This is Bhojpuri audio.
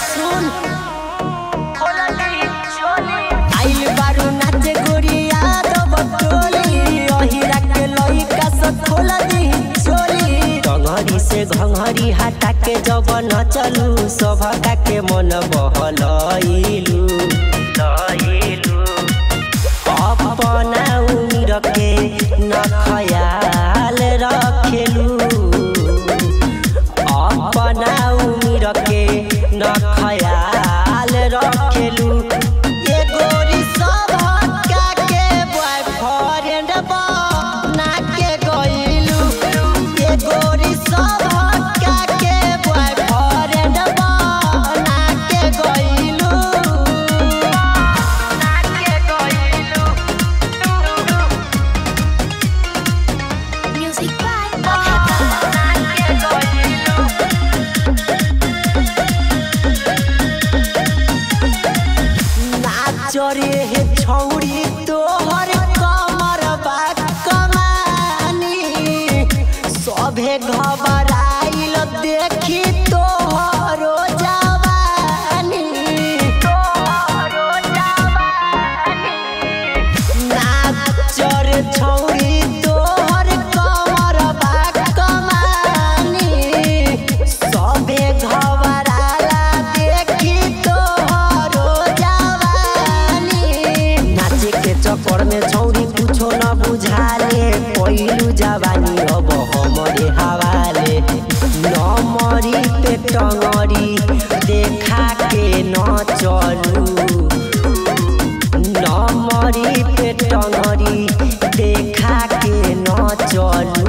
सुन आइल बारू नाचे गोरिया दो बटोली अहिरा के लइका सब खोला दी चोली टंगरी से घंघरी हटा के जब न चलू सभका के मन बहलइलू लइलू अपना उम्र के न खयाल रखेलू अपना उम्र के न खयाल रखेलू ये गोरी सभका के बॉयफ्रेंड बना के गइलू ये गोरी सभका के बॉयफ्रेंड बना के गइलू बना के गइलू Music by बना के गइलू नाचरे हे छौरी तोहर कमर बा कमानी सभे घबराइल देखी तोहरो जवानी तोहरो जवानी नाचर छौरी तोहर कमर बा कमानी सभे घबराला देखी तोहरो जवानी नाचे के चक्कर में छौरी कुछो न बुझाले पहिलू जवानी अब हमरे हवाले नमरी पे टंगरी देखा के न चलू नमरी पे टंगरी देखा के न चलू